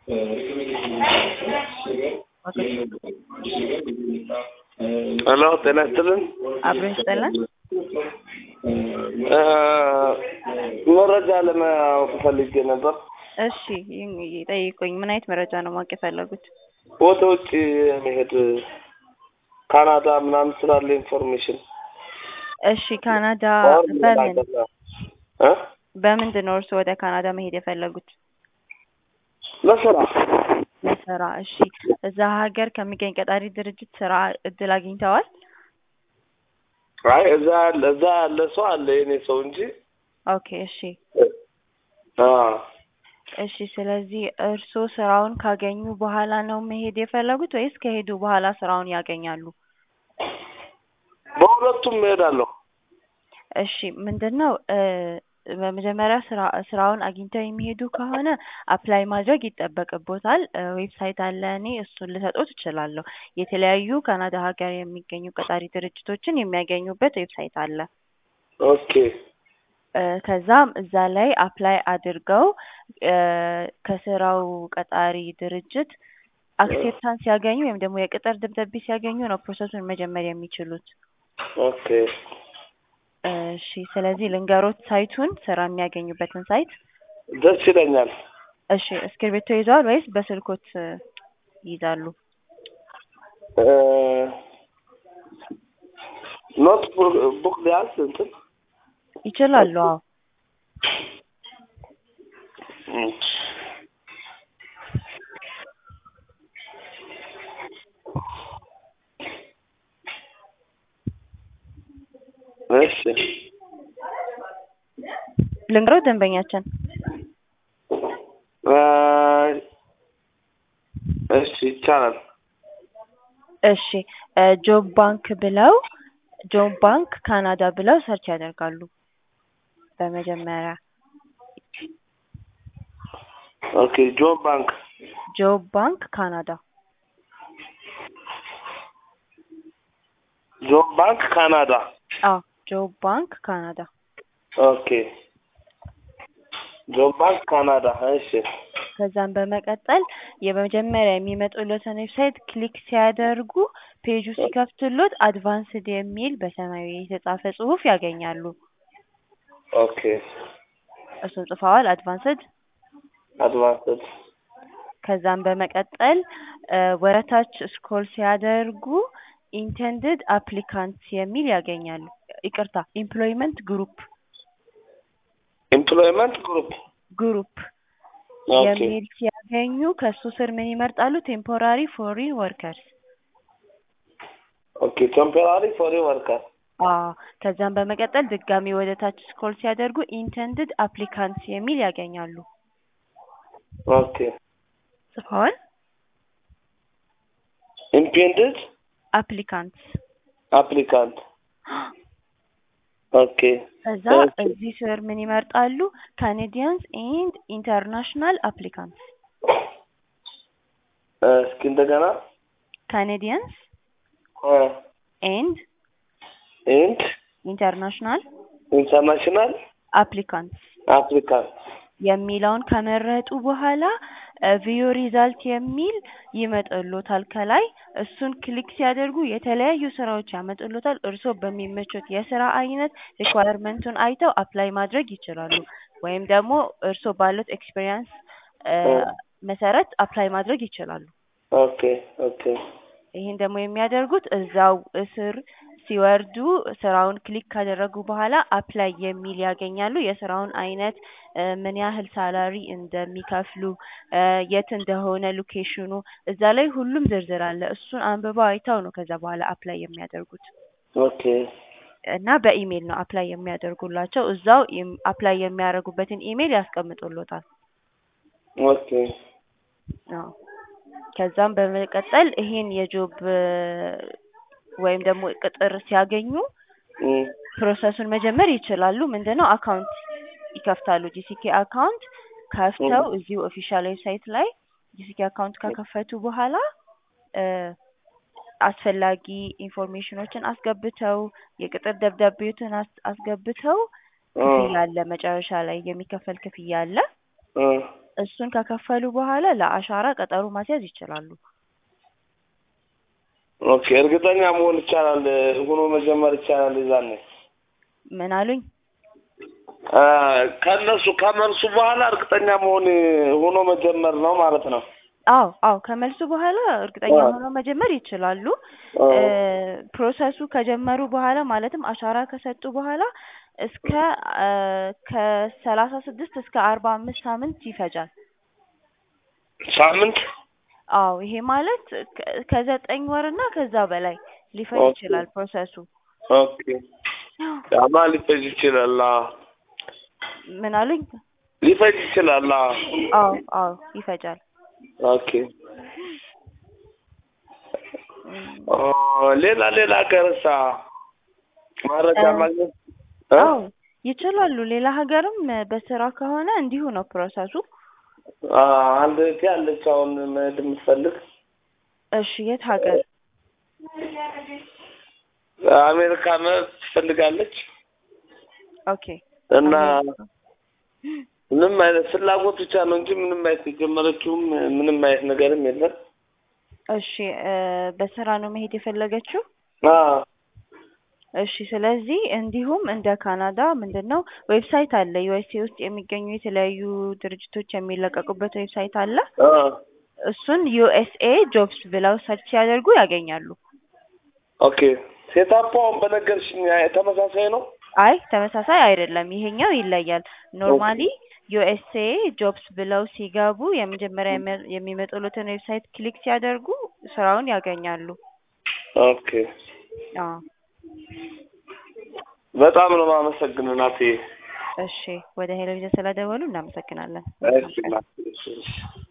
ሄሎ ጤና ይስጥልን። አብሮ ይስጠላል። መረጃ ለማወቅ ፈልጌ ነበር። እሺ ይህ- ይጠይቁኝ። ምን አይነት መረጃ ነው ማወቅ የፈለጉት? ወደ ውጭ መሄድ ካናዳ ምናምን ስላለ ኢንፎርሜሽን እሺ ካናዳ ኦር በምን ሌላ እ በምንድን ነው እርስዎ ወደ ካናዳ መሄድ የፈለጉት? ለስራ ለስራ። እሺ እዛ ሀገር ከሚገኝ ቀጣሪ ድርጅት ስራ እድል አግኝተዋል? አይ እዛ ያለ እዛ ያለ ሰው አለ የኔ ሰው እንጂ ኦኬ እሺ አ እሺ ስለዚህ እርስዎ ስራውን ካገኙ በኋላ ነው መሄድ የፈለጉት ወይስ ከሄዱ በኋላ ስራውን ያገኛሉ? በሁለቱም እሄዳለሁ። እሺ ምንድን ነው እ በመጀመሪያ ስራ ስራውን አግኝተው የሚሄዱ ከሆነ አፕላይ ማድረግ ይጠበቅቦታል። እ ዌብሳይት አለ እኔ እሱን ልሰጦት እችላለሁ። የተለያዩ ካናዳ ሀገር የሚገኙ ቀጣሪ ድርጅቶችን የሚያገኙበት ዌብሳይት አለ። ኦኬ እ ከዛም እዛ ላይ አፕላይ አድርገው እ ከስራው ቀጣሪ ድርጅት አክሴፕታንስ ሲያገኙ ወይም ደግሞ የቅጥር ደብዳቤ ሲያገኙ ነው ፕሮሰሱን መጀመር የሚችሉት። ኦኬ እሺ ስለዚህ ልንገሮት ሳይቱን ስራ የሚያገኙበትን ሳይት። ደስ ይለኛል። እሺ እስክሪብቶ ይዘዋል ወይስ በስልኮት እ ይይዛሉ? እ ኖት ቡክ ቢያንስ እንትን ይችላሉ። አዎ እም። እሺ ልንገሮት ደንበኛችን እ እሺ ይቻላል። እሺ እ ጆብ ባንክ ብለው ጆብ ባንክ ካናዳ ብለው ሰርች ያደርጋሉ። በመጀመሪያ ኦኬ ጆብ ባንክ ጆብ ባንክ ካናዳ ጆብ ባንክ ካናዳ አዎ ጆብ ባንክ ካናዳ ኦኬ ጆብ ባንክ ካናዳ እሺ ከዛም በመቀጠል የመጀመሪያ የሚመጡለትን ዌብሳይት ክሊክ ሲያደርጉ ፔጁ ሲከፍትሎት አድቫንስድ የሚል በሰማያዊ የተጻፈ ጽሁፍ ያገኛሉ። ኦኬ እሱን ጽፈዋል አድቫንስድ። አድቫንስድ ከዛም በመቀጠል እ ወረታች ስክሮል ሲያደርጉ ኢንቴንድድ አፕሊካንትስ የሚል ያገኛሉ። ይቅርታ ኤምፕሎይመንት ግሩፕ ኤምፕሎይመንት ግሩፕ ግሩፕ ኦኬ የሚል ሲያገኙ ከሱ ስር ምን ይመርጣሉ? ቴምፖራሪ ፎሪን ወርከርስ። ኦኬ ቴምፖራሪ ፎሬን ወርከር አዎ ከዛም በመቀጠል ድጋሚ ወደ ታች ስክሮል ሲያደርጉ ኢንቴንድድ አፕሊካንትስ የሚል ያገኛሉ። ኦኬ ጽፈዋል? ኢምፔንድድ አፕሊካንትስ አፕሊካንት ኦኬ ከዛ ኦኬ እዚህ ስር ምን ይመርጣሉ? ካኔዲያንስ ኤንድ ኢንተርናሽናል አፕሊካንትስ። እ እስኪ እንደገና ካኔዲያንስ እ ኤንድ ኤንድ ኢንተርናሽናል ኢንተርናሽናል አፕሊካንትስ አፕሊካንት የሚለውን ከመረጡ በኋላ ቪዮ ሪዛልት የሚል ይመጣልዎታል ከላይ እሱን ክሊክ ሲያደርጉ የተለያዩ ስራዎች ያመጡልዎታል። እርስዎ በሚመቾት የስራ አይነት ሪኳየርመንቱን አይተው አፕላይ ማድረግ ይችላሉ። ወይም ደግሞ እርስዎ ባሉት ኤክስፔሪያንስ እ መሰረት አፕላይ ማድረግ ይችላሉ። ኦኬ ኦኬ ይህን ደግሞ የሚያደርጉት እዛው እስር ሲወርዱ ስራውን ክሊክ ካደረጉ በኋላ አፕላይ የሚል ያገኛሉ። የስራውን አይነት እ ምን ያህል ሳላሪ እንደሚከፍሉ እ የት እንደሆነ ሎኬሽኑ እዛ ላይ ሁሉም ዝርዝር አለ። እሱን አንብበው አይተው ነው ከዛ በኋላ አፕላይ የሚያደርጉት ኦኬ እና በኢሜይል ነው አፕላይ የሚያደርጉላቸው። እዛው ኢም- አፕላይ የሚያደርጉበትን ኢሜይል ያስቀምጡልዎታል። ኦኬ አዎ ከዛም በመቀጠል ይሄን የጆብ ወይም ደግሞ ቅጥር ሲያገኙ እም ፕሮሰሱን መጀመር ይችላሉ። ምንድነው አካውንት ይከፍታሉ። ጂሲኬ አካውንት ከፍተው እዚሁ ኦፊሻል ዌብሳይት ላይ ጂሲኬ አካውንት ከከፈቱ በኋላ እ አስፈላጊ ኢንፎርሜሽኖችን አስገብተው የቅጥር ደብዳቤዎትን አስ- አስገብተው ክፍያ አለ። መጨረሻ ላይ የሚከፈል ክፍያ አለ። እ እሱን ከከፈሉ በኋላ ለአሻራ ቀጠሮ ማስያዝ ይችላሉ። ኦኬ እርግጠኛ መሆን ይቻላል ሆኖ መጀመር ይቻላል የዛኔ ምን አሉኝ? አ፣ ከእነሱ ከመልሱ በኋላ እርግጠኛ መሆን ሆኖ መጀመር ነው ማለት ነው። አዎ አዎ ከመልሱ በኋላ እርግጠኛ አዎ። ሆነው መጀመር ይችላሉ። አዎ። እ፣ ፕሮሰሱ ከጀመሩ በኋላ ማለትም አሻራ ከሰጡ በኋላ እስከ እ፣ ከሰላሳ ስድስት እስከ አርባ አምስት ሳምንት ይፈጃል። ሳምንት አዎ ይሄ ማለት ከ- ከዘጠኝ ወር እና ከዛ በላይ ሊፈጅ ኦኬ። ይችላል ፕሮሰሱ። ኦኬ ያማ ሊፈጅ ይችላል። አዎ። ምን አሉኝ? ሊፈጅ ይችላል። አዎ። አዎ አዎ ይፈጃል። ኦኬ እም፣ ኦ፣ ሌላ ሌላ ሀገርሳ መረጃ እ፣ ማግኘት እ? አዎ ይችላሉ። ሌላ ሀገርም በስራ ከሆነ እንዲሁ ነው ፕሮሰሱ። አ፣ አንድ እህቴ አለች አሁን መሄድ የምትፈልግ እሺ የት ሀገር? አሜሪካ መሄድ ትፈልጋለች ኦኬ እና አሜሪካ። ምንም አይነት ፍላጎት ብቻ ነው እንጂ ምንም አይነት የጀመረችውም ምንም አይነት ነገርም የለም። እሺ እ፣ በስራ ነው መሄድ የፈለገችው? አዎ እሺ ስለዚህ እንዲሁም እንደ ካናዳ ምንድን ነው ዌብሳይት አለ ዩኤስኤ ውስጥ የሚገኙ የተለያዩ ድርጅቶች የሚለቀቁበት ዌብሳይት አለ። አ፣ እሱን ዩኤስኤ ጆብስ ብለው ሰርች ሲያደርጉ ያገኛሉ። ኦኬ ሴታፑ አሁን በነገርሽኝ ተመሳሳይ ነው። አይ ተመሳሳይ አይደለም፣ ይሄኛው ይለያል። ኖርማሊ ዩኤስኤ ጆብስ ብለው ሲገቡ የመጀመሪያ የሚ- የሚመጡለትን ዌብሳይት ክሊክ ሲያደርጉ ስራውን ያገኛሉ። ኦኬ አዎ በጣም ነው የማመሰግነው ናቴ። እሺ ወደ ሄሎቪዥን ስለደወሉ እናመሰግናለን። እሺ ናቴ፣ እሺ፣ እሺ።